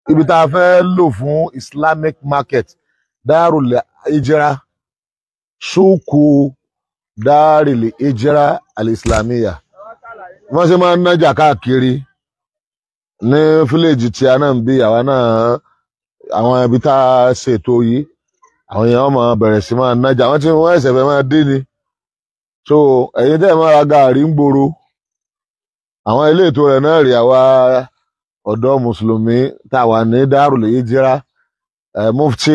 ibi tá a fẹ́ lò fún islamic market darul ijra ṣúkú darul ijra al-islamiyya wọ́n ṣe máa ń nájà káàkiri ní fíléèjì tí a náà ń bí àwa náà àwọn ibi tá a ṣètò yìí àwọn èèyàn máa bẹ̀rẹ̀ sí máa nájà wọ́n ti wọ́n ẹ̀sẹ̀ fẹ́ máa dín ni so ẹ̀yin tẹ́ ẹ̀ máa ra gàárì ń gbòòrò àwọn ilé ètò rẹ̀ náà rí àwa ọ̀dọ́ mùsùlùmí tá a wà ní Darul Hijra eh, Mufti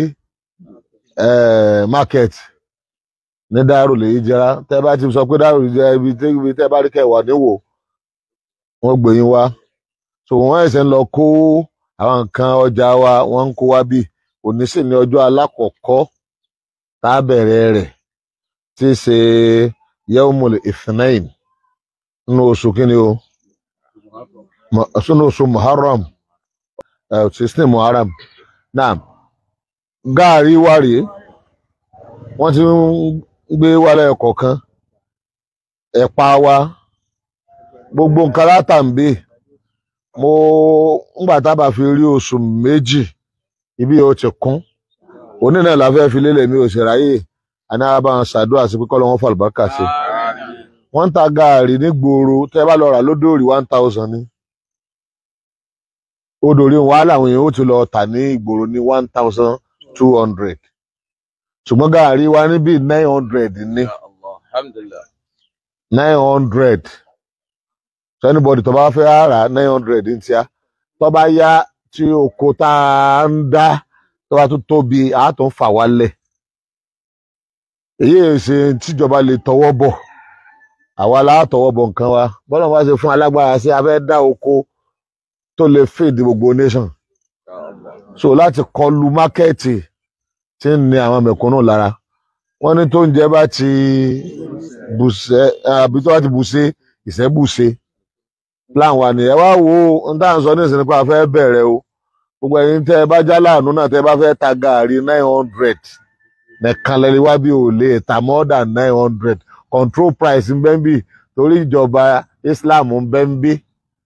eh, market ní Darul Hijra tẹ́ bá ti sọ pé Darul Hijra ibi tẹ́ ibi tẹ́ bá rí kẹwàá níwò wọ́n gbé yín wá so wọ́n ẹ̀sẹ̀ ń lọ kó àwọn nǹkan ọjà wa wọ́n ń kó wá bí òní sì ní ọjọ́ alákọ̀ọ́kọ́ tá a bẹ̀rẹ̀ rẹ̀ tí í ṣe yawmul ithnain nínú oṣù kínní o Mu- sínú oṣù muharram eh, sixteen muharram náà gaari wá rèé wọ́n ti ń gbé wálé kọ̀ọ̀kan ẹ̀pà wa gbogbo nǹkan látàǹbì mo ńgbà tá a bá fi rí oṣù méjì ibi yóò ti kún òní náà la fẹ́ fi lélẹ̀ mi ò sì ráyè àní àbá wọn ṣàdúrà sí pé kọ́ lọ́wọ́ fàlùbákà sí wọ́n ń ta gaari ní gbòòrò tẹ́ bá lọ rà lódòrí one thousand ni odòrí wàhálà àwọn èèyàn ó ti lọ tà ní ìgboro ní one thousand two hundred ṣùgbọ́n gaari wa níbí nine hundred ní Alhamdulillah. nine hundred so anybody tó bá fẹ́ rà nine hundred ní tíá tó bá yá tí oko tá a ń dá tó bá tún tóbi àá tún fà wálẹ̀ èyí ẹ̀ ṣe tíjọba lè tọwọ́ bọ̀ àwa la tọwọ́ bọ̀ nǹkan wa bọ́lá wa ṣe fún alágbára sí a fẹ́ dá oko tó lè fèdè gbogbo nation so láti kọlu mákẹ́ẹ̀tì tí ń ní àwọn mẹ̀kúnnù lára wọ́n ní tó ń jẹ́ bá ti bùṣẹ́ àbí tó bá ti bùṣe ìṣẹ́bùṣe plan wa nìyẹn wá wo ohun tá à ń sọ ní ìsìn nípa fẹ́ bẹ̀rẹ̀ o gbogbo ẹ̀yin tẹ́ ẹ bá já láàánú náà tẹ́ ẹ bá fẹ́ ta gàárì nine hundred nìkan lẹ́ni wá bí ò lè ta more than nine hundred control price ń bẹ́ ń bì torí ìjọba Islam ń bẹ́ ń bí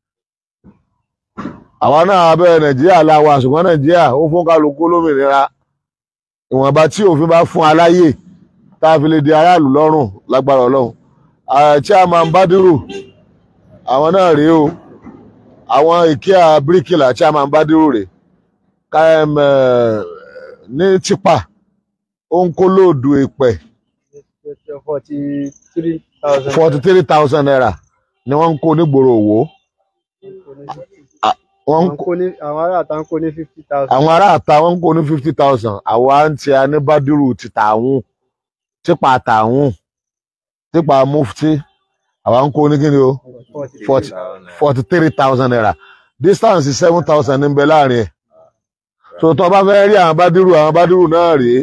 àwa náà abẹ́ Nàìjíríà la wà ṣùgbọ́n Nàìjíríà ó fún kálukú lómìnira ìwọ̀nba tí òfin bá fún aláyè tá a fi lè di aráàlú lọ́rùn lágbára Ọlọ́run ààrẹ chairman Badiru àwọn náà rèé o àwọn IKEA bíríkìlà chairman Badiru rèé km ní tipa ó ń kó lóòdù èpẹ̀ forty three thousand. forty three thousand naira ni wọ́n ń kó nígboro Òwò wọ́n ń àwọn kó kó ní àwọn ará àtà ń kó ní fifty thousand. àwọn ará àta wọ́n ń kó ní fifty thousand àwa ń ti a ní Badiru ti tààwọn tipa tààwọn tipa mufti àwa ń kó ní kíni o forty forty three thousand naira distance seven thousand ní bẹ láàrin ẹ̀ so tó bá fẹ́ rí àwọn Badiru àwọn Badiru náà rèé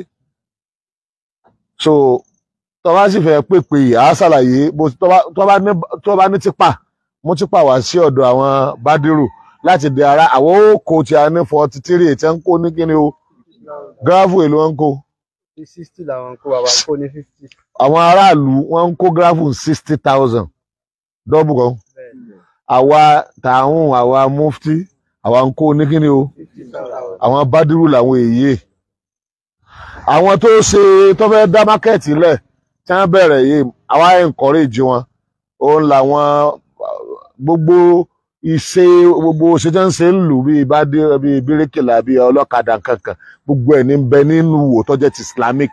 so tó bá sì fẹ́ pèpè yìí àá ṣàlàyé bó tó bá tó bá ní tó bá ní tipa mú tipa wá sí ọ̀dọ̀ àwọn Badiru láti di ara àwọn òkò tí a ní forty three tí wọ́n ń kó ní kíni o gíráfù èlò wọn ń kó ní sixty làwọn ń kó bàbá ń kó ní fifty. àwọn aráàlú wọ́n ń kó gíráfù sixty thousand dọ́bù kan àwa tààrùn àwa mufti àwa ń kó ní kíni o fifty thousand. àwọn Badiru làwọn èyí àwọn tó ṣe tó fẹ́ dá mákẹ́ẹ̀tì lẹ̀ tí wọ́n bẹ̀rẹ̀ yìí àwa encourage wọn òun làwọn gbogbo ìṣe gbogbo ṣe tí wọ́n ṣe ń lù bíi bádé bíi bíríkìlà bíi ọlọ́kadà kankan gbogbo ẹ̀ ní ń bẹ nínú wò tó jẹ́ ti Islamic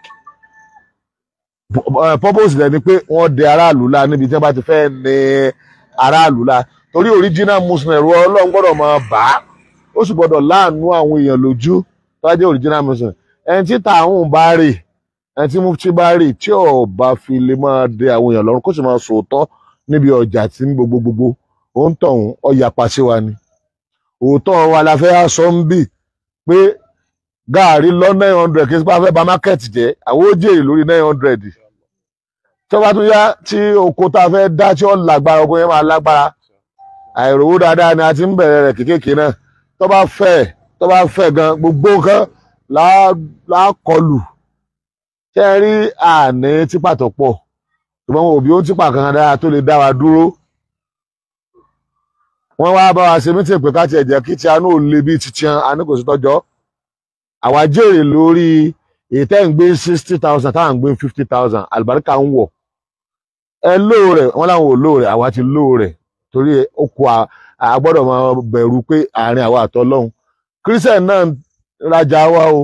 Eh, purpose rẹ̀ ni pé wọ́n dẹ aráàlú la níbi tí wọ́n bá ti fẹ́ ní aráàlú la torí original muslim ẹ̀rọ ọlọ́run gbọ́dọ̀ máa bà á ó sì gbọ́dọ̀ láàánú àwọn èèyàn lójú tó bá jẹ́ original muslim ẹni tí tààrùn bá rè ẹni tí mufti bá rè tí ò bá fi lè máa dẹ àwọn èèyàn lọ́rùn kó sì máa sòótọ́ níbi ọjà tí ní gbogbo gbogbo ó ń tọ̀hún ọ̀yà pàṣẹ wa ni òótọ́ wa la fẹ́ sọ ń bì pé gaari lọ nine hundred kí n bá fẹ́ ba market jẹ́ àwọn ó jèrè lórí nine hundred tó bá tún yá tí oko tá a fẹ́ dá tí ó lágbára oko yẹn máa lágbára àìrówó dáadáa ni a ti ń bẹ̀rẹ̀ rẹ̀ kékèké náà tó bá fẹ́ tó bá fẹ́ gan gbogbo nǹkan lá- lákọlù ṣé ẹ rí àní típà tó pọ̀ ṣùgbọ́n wọn ò bí ó típà kankan dára tó lè dá wa dúró wọ́n wá bá wa ṣe mítìn pé ká tiẹ̀ jẹ́ kí tí a náà lè bí titian a ní kò sí tọ́jọ́ àwa jèrè lórí èyí tẹ́ ń gbé sixty thousand táwọn ń gbé fifty thousand àlùbáríkà ń wọ̀ ẹ lóò rẹ̀ wọ́n láwọn ò lóò rẹ̀ àwa ti lóò rẹ̀ torí ó kó a a gbọ́dọ̀ máa bẹ̀rù pé àárín àwa àtọ́lọ́hún christian náà ń rajà wa o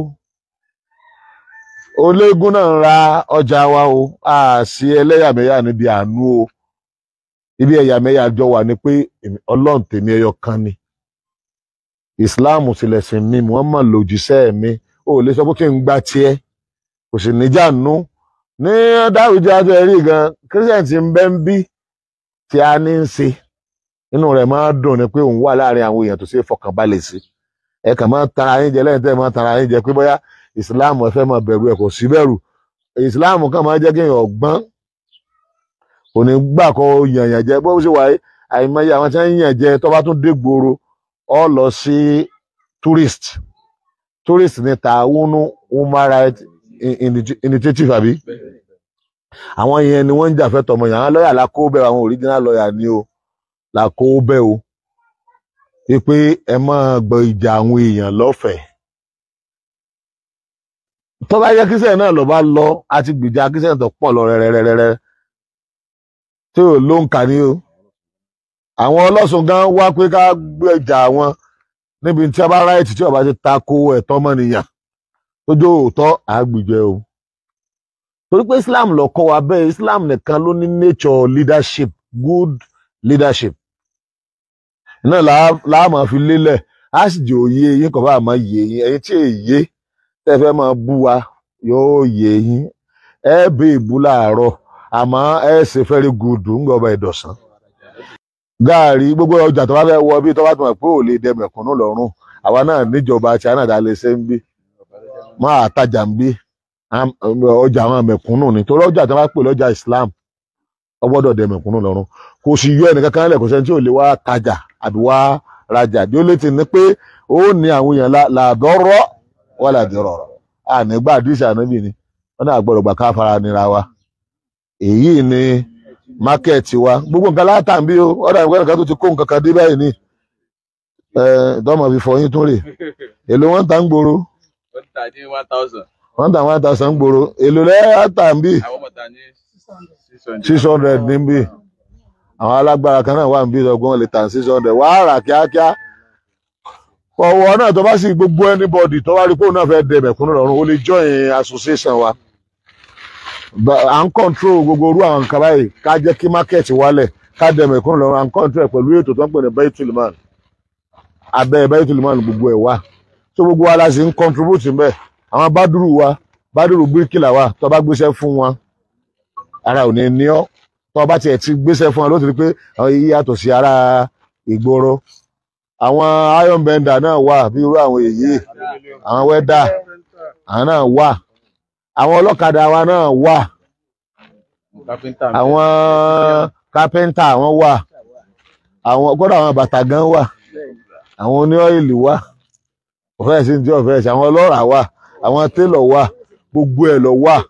ológun náà ń ra ọjà wa o a sí ẹlẹ́yàmẹ̀yà níbi àánú o ibi ẹ̀yàmẹ̀yà jọ wà ní pé èmi- ọlọ́run tèmi ẹyọ kan ni islam sílẹ̀sìn mi muhammad lòjíṣẹ́ mi ó lè sọ pé kí n gba tiẹ̀ kò sì níjà nú ní dáwùjọ àti ẹ̀rí gan christian ti ń bẹ́ ń bí tí a ní ń ṣe inú rẹ̀ máa ń dùn ni pé òun wà láàrin àwọn èèyàn tó ṣe é fọkànbalẹ̀ sí ẹ kàn máa tara yín jẹ lẹ́yìn tẹ́ ẹ máa tara yín jẹ pé bóyá islam ẹ fẹ́ máa bẹ̀rù ẹ kò sí bẹ̀rù islam kàn máa jẹ́ kí èèyàn ọgbọ́n kò ní gbà kó yànyàn jẹ bó ṣe wáyé àìmọye àwọn tí wọ́n ń yàn jẹ tó bá tún dé gbòòrò ọ lọ sí tourist tourist ní tààwùnú human rights in- in- initiative àbí àwọn yẹn ni wọ́n ń jà fẹ́ tọmọ yàn án lọ́ọ̀yà la kó bẹ́ẹ̀ àwọn original lawyer ni o la kó bẹ́ẹ̀ o wípé ẹ máa gbọ́ ìjà àwọn èèyàn lọ́fẹ̀ẹ́ tó bá yẹ kíṣẹ́ náà lọ bá lọ àti gbìjà kíṣẹ́ tó pọ̀ lọ rẹ́rẹ́rẹ́rẹ́ tí ò ló ń kà ní o àwọn ọlọ́sùn gan wá pé ká gbèjà wọn níbi tí a bá ráìtì tí ọba ti tako ẹ̀tọ́ ọmọnìyàn tójú òótọ́ àgbìjẹ o torí pé Islam ló kọ́ wa bẹ́ẹ̀ Islam nìkan ló ní nature leadership good leadership náà là- là á máa fi lélẹ̀ á sì jẹ́ òye yín kò bá máa yé yín ẹ̀yin tí èyí tẹ́ fẹ́ máa bú wa yóò yé yín ẹ bẹ ìbú láàárọ̀ àmọ́ ẹ ṣe fẹ́rí gùdù ń gbọ́ba ìdọ̀sán gaari gbogbo ọjà tó bá fẹ́ wọ bí tó bá tó mọ̀ pé ò lè dẹ mẹ̀kúnnù lọ́rùn àwa náà níjọba tí a náà dá lè ṣe ń bí máa tajà ń bí Am- ọjà àwọn mẹ̀kúnnù ni torí ọjà tó bá pè lọ́jà Islam ó gbọ́dọ̀ dẹ mẹ̀kúnnù lọ́rùn kò sì yọ ẹnìkan kan lẹ̀ kò sẹ́ni tí ò lè wá tajà àbí wá rajà bí ó lè ti ní pé ó ní àwọn èèyàn lá- làdọ́rọ́ wà làdọ́rọ̀ ànígbà àdìsí ànábì ni wọn náà gbọ́dọ̀ gbà ká fara nira wa èyí ni mákẹ́ẹ̀tì wa gbogbo nǹkan látàn bí o ọ̀dà ìwé nǹkan tó ti kó nǹkan kan dé báyìí ni dọ́mọ̀ fi fọyín tún rè èlò wọn tà ń gbòòrò ó ń tà ní one thousand wọn tà wọn tà ń gbòòrò èlò lẹ́yìn tà ń bí àwọn ọmọ tà ní six hundred. six hundred níbí àwọn alágbára kan náà wà níbí ọgbọ́n lè tà six hundred wàá rà kíákíá ọwọ́ náà tó bá sì gbogbo anybody tó bá rí pé òun náà fẹ́ dẹ mẹ̀kúnnù lọ́rùn ó lè join association wa Ba- à ń control gbogbo orú àwọn nǹkan báyìí ká jẹ́ kí market wálẹ̀ ká dẹ mẹ̀kúnnù lọ́rùn à ń control ẹ̀ pẹ̀lú ètò tó ń pè ní baytulman abẹ́ baytulman gbogbo ẹ̀ wà so gbogbo wa la sì ń contribute ń bẹ̀ àwọn bádùrù wa bádùrù bíríkìlà wa tó bá gbéṣẹ́ fún wọn ara ò ní ní ọ́ tó bá tiẹ̀ ti gbéṣẹ́ fún wọn ló ti rí pé àwọn yìí yàtọ̀ sí ara ìgboro àwọn iron bender náà wà bí irú àwọn èyí àwọn wẹ́dà àwọn náà wà àwọn ọlọ́kadà wa náà wà kápẹ́ńtà mi. àwọn kápẹ́ńtà wọn wà àwọn kódà àwọn bàtà gan wà àwọn oní ọ́ìlì wà ọ̀fẹ́ sí ní tí ọ̀fẹ́ sí àwọn ọlọ́rà wà àwọn télọ̀ wà gbogbo ẹ̀ lọ wà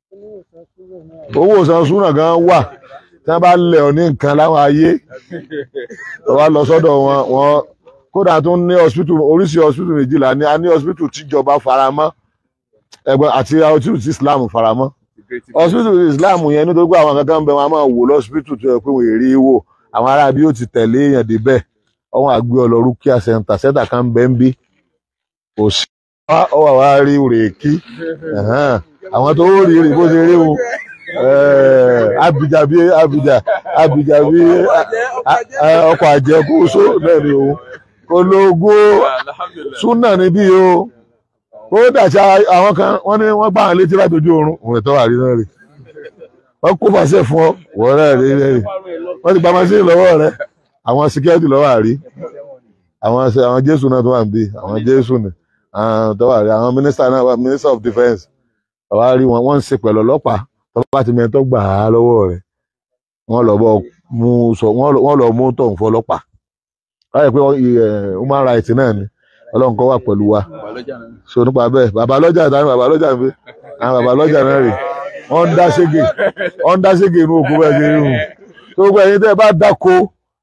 owó ìsan súnà gan wà tí wọ́n bá lẹ̀ ọ́ ní nǹkan láwọn ayé tó bá lọ sọ́dọ̀ wọn wọn kódà tó ní hospital oríṣi hospital méjìlá ní a ní hospital tíjọba faramọ́ ẹgbẹ́ àti hospital tí Islam faramọ́ hospital Islam yẹn nítorí pé àwọn kankan ń bẹ wọn a máa wò lọ́sibítù tó yẹ pé wọ́n èrè wò àwọn ará bí ó ti tẹ̀lé èèyàn débẹ̀ ọwọ́n àgbé ọlọ́rú kíá center center kan bẹ́ ń bí kò sí wá ọwọ́ wa rí rèékí ẹ̀hán. àwọn tó rí rí bó ṣe rí wọn abidjan bí abidjan abidjan bí ọkọ̀ àjẹkù só náà ni òun ológo súnà níbí o ó dàṣà àwọn kan wọ́n ní wọ́n gbà wọn létí látọjú oorun òun ẹ̀tọ́ wà rí náà rè wọ́n kó fàṣẹ fún ọ wọ́n rẹ̀ rí rẹ̀ rí wọ́n ti gba machine lọ́wọ́ rẹ̀ àwọn security lọ́wọ́ àrí àwọn ṣe- àwọn jésù náà tó wà níbí àwọn jésù ni àwọn tó wà rí àwọn minister náà wà minister of defence àwa rí wọn wọ́n ń ṣe pẹ̀lú ọlọ́pàá tó bá ti mẹ́tọ́ gbà á lọ́wọ́ rẹ̀ wọ́n lọ bọ́ mú sọ wọ́n lọ- wọ́n lọ mú tọ̀hún fún ọlọ́pàá báyìí pé ẹ, human rights náà ni ọlọ́run kọ́ wà pẹ̀lú wa Bàlọ́jà náà. so nípa bẹ́ẹ̀ bàbá lọ́jà tani bàbá lọ́jà ń fi àwọn bàbá lọ́jà náà rè wọ́n ń dá ségè wọ́n ń dá ségè inú òkú bẹ́ẹ̀ ṣe rí hùn tó gbọ́ ẹ̀yin tẹ́ ẹ bá dáko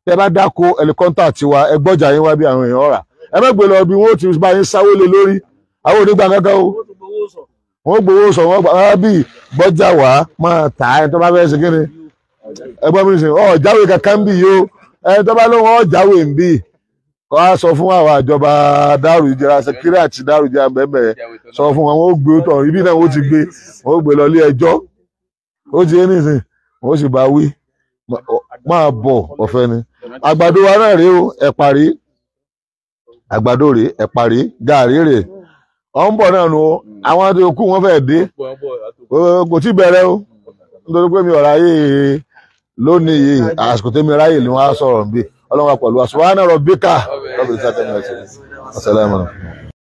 tẹ bá dáko ẹlikọ́ńtà tiwa ẹ gbọ́jà yín wá bí àwọn èèyàn rà ẹ má gbé lọ bí wọn ó ti bá yín sáwó lé lórí àwọn onígbà kankan o wọn gbowó sọ wọn gbà wá bí gbọ́jà wá máa tà á ẹni tó bá fẹ́ ṣe kíni ẹgbọ́n mi sìn ọ jáwé kankan ń bì yìí o ẹni tó bá lóun ọ jáwé ń bì kọ́ á sọ fún àwọn àjọba dárò ìjẹra sẹkírì àti dárò ìjẹra bẹ́ẹ̀ sọ fún wọn wọn ó gbé tọ̀ ibi náà wọ́n ti gbé wọ́n ó gbé lọ ilé ẹjọ́ ó ti ní ìsìn wọ́n ó sì bá wí máa bọ̀ ọ̀fẹ́ ni àgbàdo wa náà rèé o ẹ̀pà rèé àgbàdo rèé ẹ̀pà rèé gàrí rèé ọ̀ ń bọ̀ náà nu o àwọn àti òkú wọn fẹ́ẹ̀ dé Ó- kò tí bẹ̀rẹ̀ o nítorí pé mi ò ráyè lónìí yìí àsìkò tẹ́mi ráyè ni wọ́n á sọ̀rọ̀ níbí ọlọ́run wa pẹ̀lú wa subhana rabbika rabbil izzati amma yasifun assalamu alaikum.